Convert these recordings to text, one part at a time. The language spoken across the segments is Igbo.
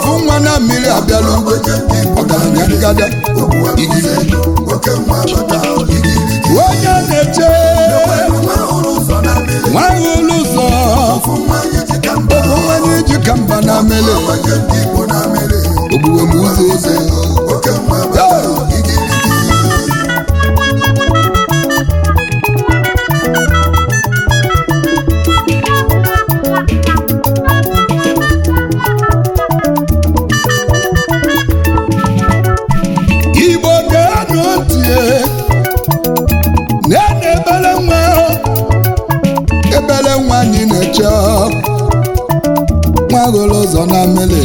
ofu nwa na mmiri abịala ugbo ọgaranya ngada igiri onye na-eche nwaghị ụlọ ụzọ ofu nwanyị ji ka mba na mmiri ogbuwe m ụzọ eze igbo ga-anụ tie na-ena ebele nwa ebele nwa anyị na-eche nwa hụrụ ụzọ na mmiri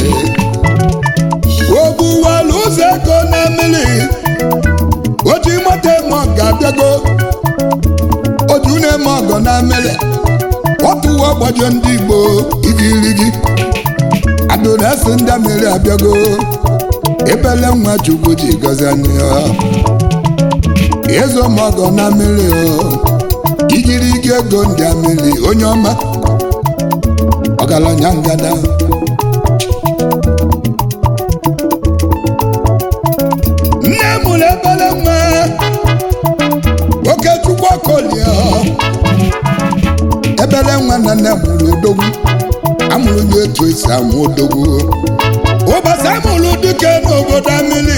ogbuwala ụzọ ego na mmiri oji nwata eme ọgọ abịago oju na-eme ọgọ na mmiri ọtụwa ọgbajọ ndị igbo igirigi adụresi ndị mmiri abịago ebele nwa chukwu ji gọzie anyị ya ezo m ọgọ na mmiri o igirigi ego ndị mmiri onye ọma ọgaranya ngada nne mụrụ ebele nwa oke chukwu ọkọlie ebele nwa na nne mụrụ odogwu amụrụ nye etu esi amụ odogwu ụbọchị amụrụ dike n'obodo mmiri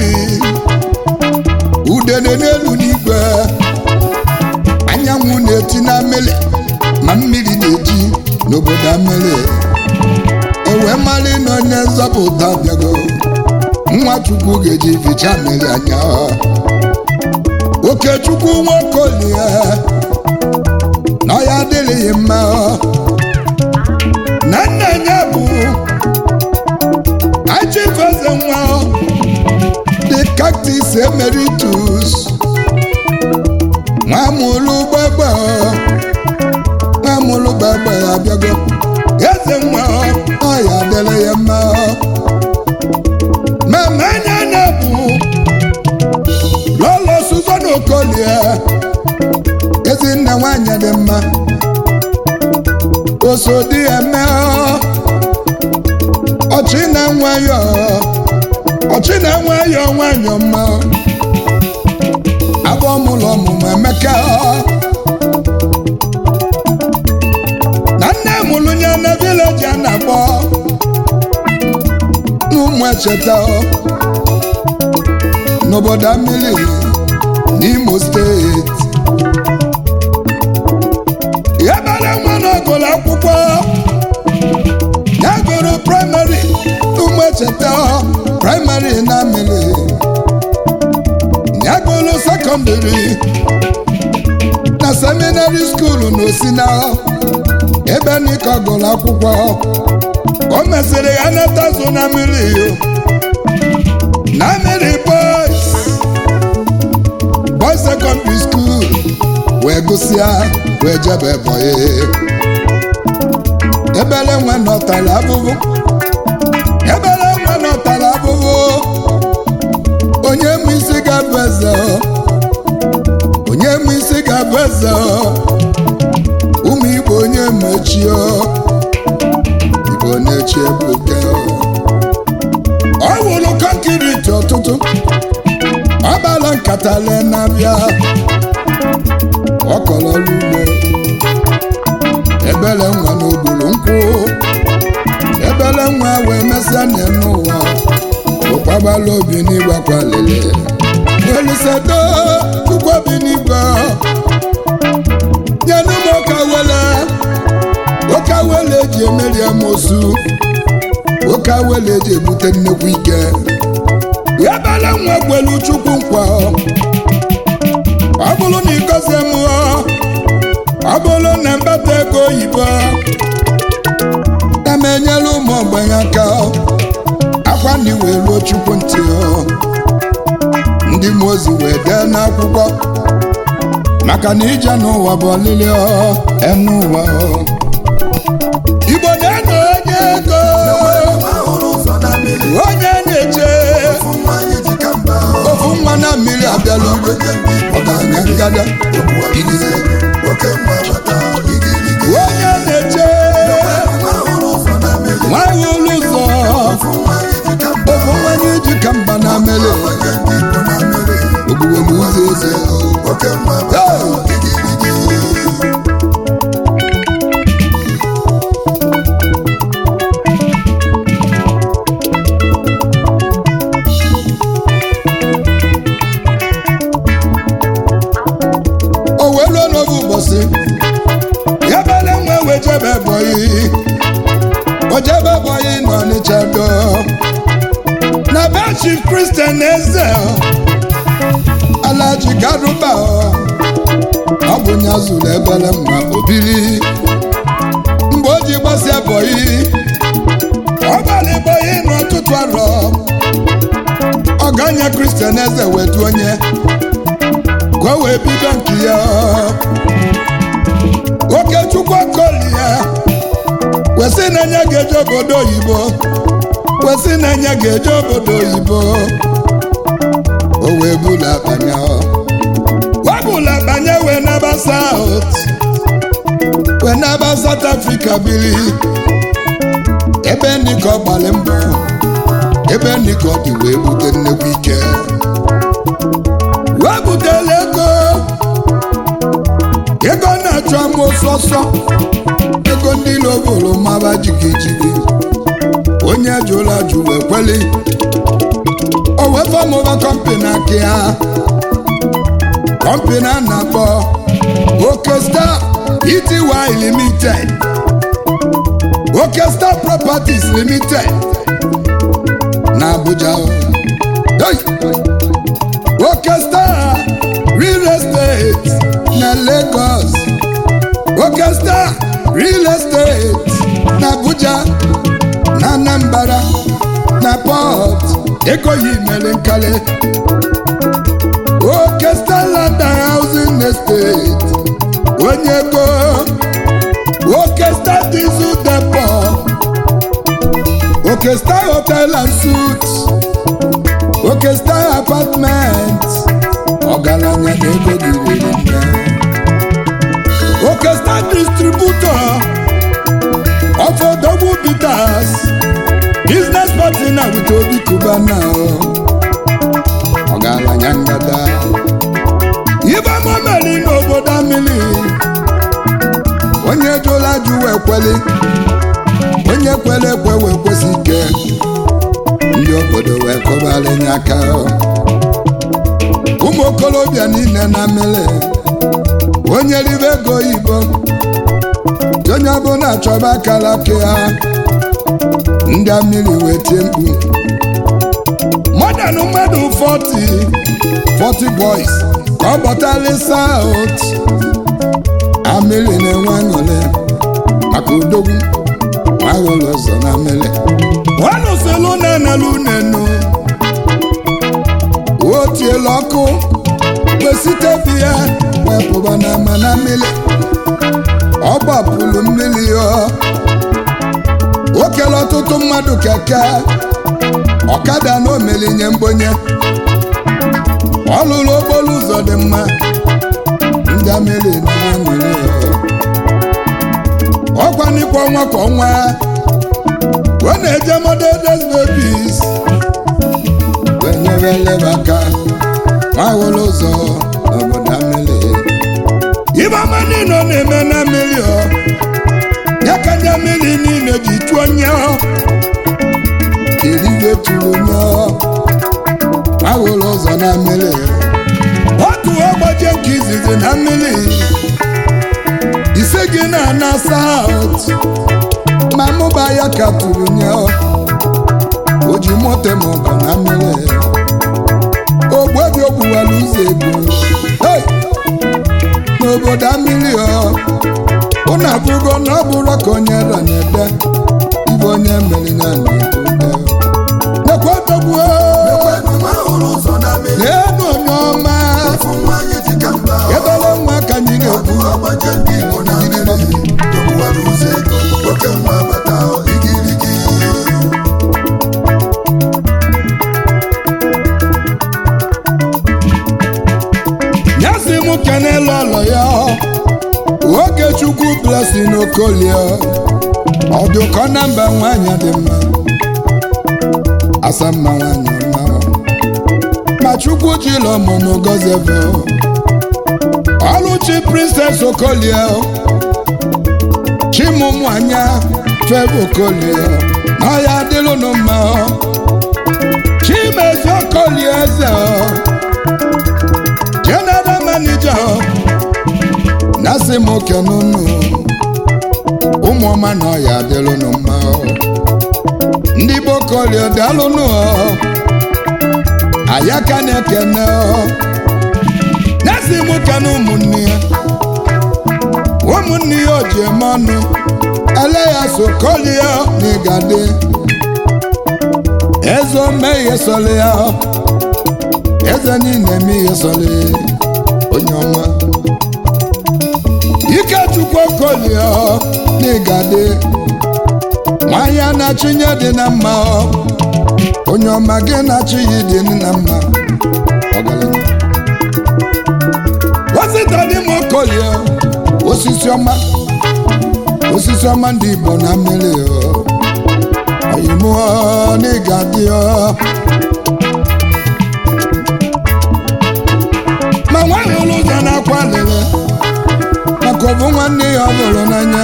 udene n'elu n'igwe anyanwụ na-eti na mmiri ma mmiri na-eji n'obodo mmiri ewe mmalị na onye nzọpụta bịago nwa chukwu ga-eji ficha mmiri anya okechukwu nwakolie na ọ ya adịrịghị mma na nna ya bụ achifeze nwa the cactus emeritus nwamụlụ gbagba nwamụlụ gbagba abịago eze nwa ọya dịrị ya mma mama anya na bụ lọlọ suzon okolie ezinne nwanyị dị mma osodi eme ọchị na nwayọ ọchị na nwayọ nwanyọ mma abụọ mụlọ ọmụmụ emeka na nne mụlụ ya na vileji a na-akpọ n'ụmụ echeta n'obodo mmiri n'imo steeti ebere nwa n'ọgụlụ akwụkwọ ya gụrụ praịmarị n'ụmụ echeta praịmarị na mmiri ya gụrụ sekọndịrị na seminarị skuulu na osina ebe n'ike ọgụlụ akwụkwọ o mesịrị ya natazu na mmiri na mmiri boys boys secondary school wee gụsịa wee jebe bọyị ebele nwe nọtara abụbụ ebele nwe nọtara abụbụ onye mụ isi ga-abụ eze onye mụ isi ga-abụ eze ụmụ igbo onye mechie igbo na-echi ebuke ọ wụrụ kọnkiriti ọtụtụ ọ gbara nkata lee na-abịa ọ kọrọ ọrụ ugbo ebele nwa n'ogburu nkwụ ebele nwa wee mesịa n'elu ụwa ụkwagbala obi n'igwe kwalele elusedo chukwu obi n'igwe nyenụ m ụka wele ụka wele eji emeri amosu ụka wele eji ebute nnekwu ike ebele nwa gwelu chukwu nkwa ọ bụrụ na ịgọzie m ọ bụrụ na mbata ego oyibo na m enyela ụmụ ogbenye aka akwa na iwe ruo chukwu ntị ndị mmụọ ozi wee dee n'akwụkwọ maka na ije n'ụwa bụ ọlịlị enu ụwa igbo na-eno onye ego onye na-eche ofu nwa na mmiri abịala ugbo ọgaranya ngada igize onye na-eche nwaghị ụlọ ụzọ chief christian eze alaji garuba ọ bụ nya zuru ebere mma obiri mgbe o ji gbasịa bọyị ọ gbara bọyị n'ọtụtụ arọ ọganya kristian eze wetu onye ka o wee bido nke ya okechukwu akọli ya kwesị na enye ga-eje obodo oyibo kwesị na enye ga-eje obodo oyibo o wee bula banya webula banye wee naba saut wee naba South Africa biri ebe ndịka ọ gbalị mbọ ebe ndịka ọ dị wee bute nnekwu ike wee butela ego ego na-achọ ama ọsọsọ ego ndị lobolo maba jigijigi onye jụrụ ajụ wee kweli o wee famụba kọmpani aka ya kọmpani a na-akpọ Okestar Ety Limited Okestar Properties Limited na Abuja hey! Okestar Real Estate na Lagos Okestar Real Estate na Abuja na Anambra na Port Ekoyi mere nkale Okestar Land and Housing Estate onye go Okestar Diesel Depot Okestar Hotel and Suites Okestar Apartment ọgaranya na ego gị riri nne Okestar Distributor of Odogwu Bitters Business Partner with Obi Kubana ọgaranya ngada ibe mameli n'obodo amili onye jụla jụ wee kweli onye kwere ekwe wee kwesị ike ndị obodo wee kọbara nye aka ụmụ okorobịa niile na mmiri onye ribe ego oyibo onye ọbụla achọba akara aka ya ndị mmiri wee tie mkpu mọdanụ mmadụ 40 40 boys ka ọ bọtali saut amịrị na-enwe aṅụrị maka odogwu nwaghụlụ ụzọ na mmiri nwanụsịlụ na-enelu nenu o tiela ọkụ kwesịte bi ya wepụba na ama na mmiri ọ gbapụrụ mmiri ya o kele ọtụtụ mmadụ keke ọkada na omelinye mbonye ọ lụrụ okporo ụzọ dị mma ndị amịrị na-amịrị ọkwa n'ikwa ọnwa kwa ọnwa ọ na-eje modeles babies wenyere eleba aka nwa hụrụ ụzọ n'obodo amịrị ibe ọma niile ọ na-eme na mmiri ọ ya ka ndị mmiri niile ji chụọ nye eribe tụrụ nye nwa hụrụ ụzọ na mmiri otu ọgbaje nke izizi na mmiri ise gị na na saut ma mụba ya ka tụrụ nye o ji moto ma ọgọ na mmiri ogbebi ogbuwala ụzọ ego Hey! n'obodo mmiri ọ ụnụ abụgo na ọ bụrụ ka onye ra na-ede ibe onye mere ya na-ede nekwa dogbuo n'elu onye ọma ebere nwa ka anyị na-ekwu nyasị m kenelu ọlọ ya oge chukwu blessing okolie ọdụkọ na mba nwanyị dị mma asa mma nwanyị mma ma chukwu jiri ọmụmụ gọziebe ọlụchi princess okolie chimụmụ anya febe okolie na ya adịlụnụ mma chimezi okolie eze general manager na-asị m oke n'ụnụ ụmụọma na ọya adịlụnụ mma ndị bokolie daalụnụ ya ka na-ekene ọ na-esi m kene ụmụnne ya ụmụnne ya o ji eme ọnụ ele ya sokolia na ịgade eze ome ihe sọrọ ya eze niile eme ihe sọrọ onye ọma ikechukwu okolia na ịgade nwanyị a na-achịnye dị na mma onye ọma gị na-achị ya dị na mma ọgaranya wasita dị m okolie osisi ọma osisi ọma ndị igbo na mmiri oyimụọ na ịga dị ma nwa hụrụ ụzọ na-akwa lele maka ọbụ nwanne ya ọ hụrụ n'anya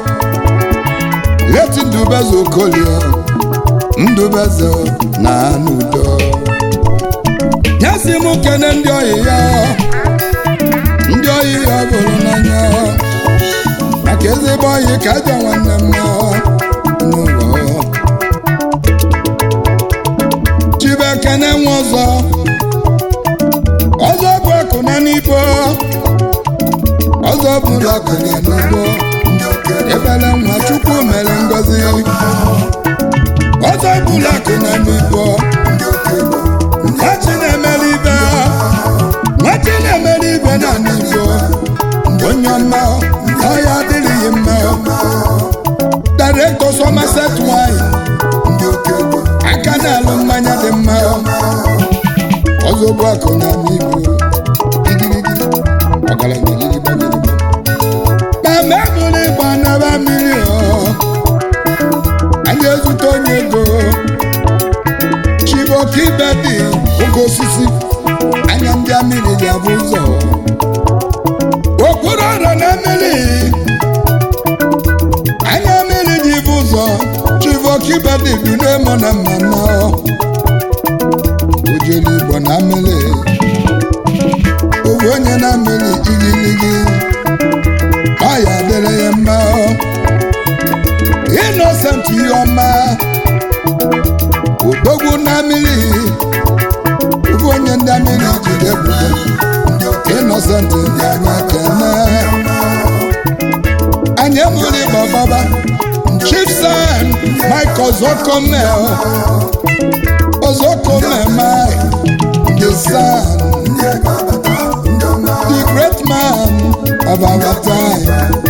leti ndubeze okolie ndubeze na n'udo nyesi m kene ndị oyi ya ndị oyi ya bụrụ n'anya maka ezigbo oyi ka ajọ nwanne m n'ụlọ chibekene nwe ọzọ ọzọ bụ akụ na n'ibo ọzọ bụ akụ na n'ibo ebele nwa chukwu mere ngozi ọzọ bụ akụ na n'ibo nwachi na-emere ibe nwachi na-emere ibe na n'ibo onye ọma ọya adịrịghị mma director Somerset wine aka na-alụ mmanya dị mma ọzọ bụ akụ na n'ibo igirigi ọgaranya gidigba gidigba ma mebụrụ ịgba naba mmiri anyị ezute onye ego chiboka ibe dị oke osisi anya ndị amiri ga-abụ ụzọ okporo ọrụ na mmiri anya mmiri ji bụ ụzọ chiboka ibe dị dunemo na mmanụ ojelu igbo na mmiri owe onye na mmiri igiligi ọ ya dịrị ya mma innocent ihe ọma odogwu na mmiri ofu onye ndị mmiri jide ebubo innocent dị anya kene anyị enwere ịgba baba chief san michael zokomel ozokomema the son the great man of our time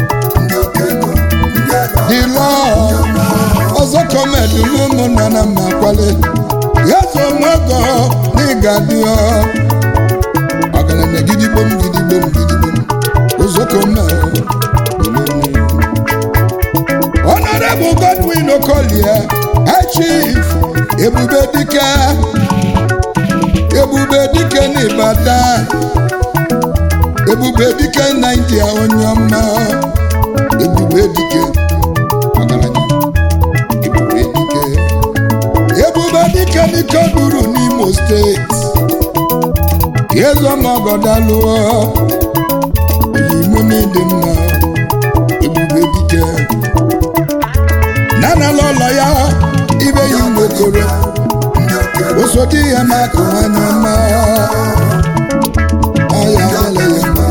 the lord ozokomedulu ụmụnna na mmakwale ya so mogo n'ịgadio ọgaranya gidigbom gidigbom gidigbom ozokomel honorable godwin okolie high chief ebube dike ebube dike n'Ibadan ebube dike naijiria onye ọma ebube dike ọgaranya ebube dike ebube dike dike duru n'imo steeti ezomọgọdalụọ oyimo n'ịdị mma ebube dike nanala ụlọ ya ibe yi nwekoro osodi ya maka nwanyị ọma ọya ele ya mma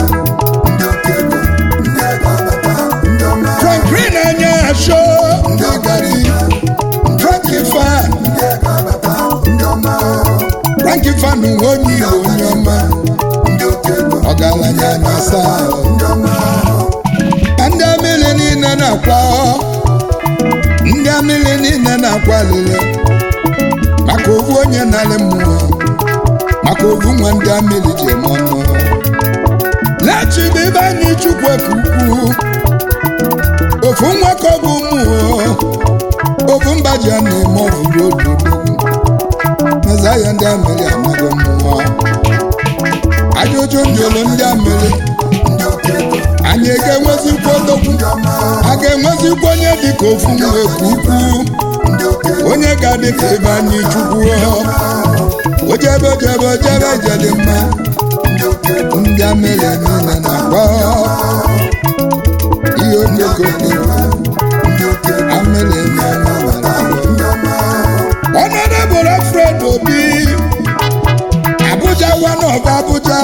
franklin anya asho ndị gari frankie fan frankie fan nwe onye igbo onye ọma ọgaranya na asaa ndị amịrị niile na-akwa ndị amịrị niile na-akwa lele maka ovu onye narị mmụọ maka ovu nwa ndị amịrị ji eme ọnụ lechibe ebe anyị chukwu ka ukwu ofu nwa ka ọ bụ mmụọ ofu mba ji a na-eme ọvụrụ obi odogwu meza ya ndị amịrị amaghị mmụọ ajụjụ njụrụ ndị amịrị anyị ga-enwezikwa odogwu a ga-enwezikwa onye dịka ofu nwa ka ukwu onye ga-adị ka ebe anyị chukwu ojebe ojebe ojebe jedị mma ndị amịrị niile na-agba ihe onyekoko amịrị niile Honorable Alfred Obi one of Abuja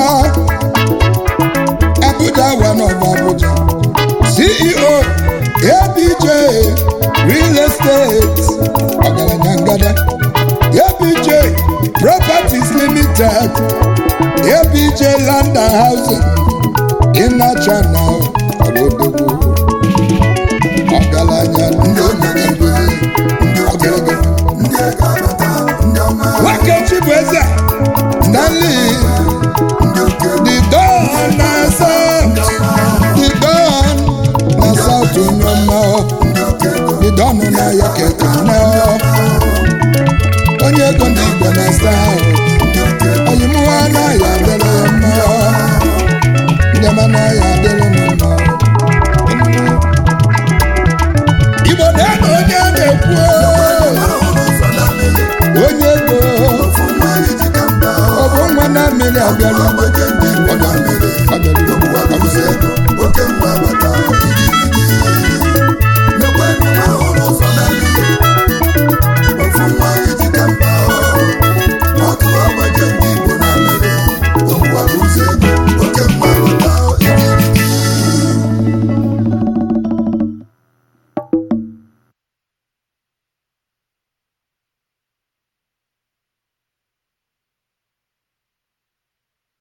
Abuja one of Abuja CEO ABJ Real Estate ọgaranya ngada ABJ Properties Limited ABJ Land and Housing Ịnacha na Odogwu ọgaranya ndị omeribe ndị ọgaranya ndị ego abata ndị ọma nwoke Chibueze Stanley ndị oke the Don na South the Don na South Onyema ndị oke ego the Don na ya kekene onye ego ndị Igbo na South ndị oke ego oyimụwa anaghị adịrị ya mma ndị ọma anaghị adịrị m mma Igbo na-ede onye a na-ekwu mara ọrụ ụzọ na mmiri onye ego ofu nwa anyị ji ka mba ọ bụ nwa na mmiri abịala ọgbaje ndị Igbo na mmiri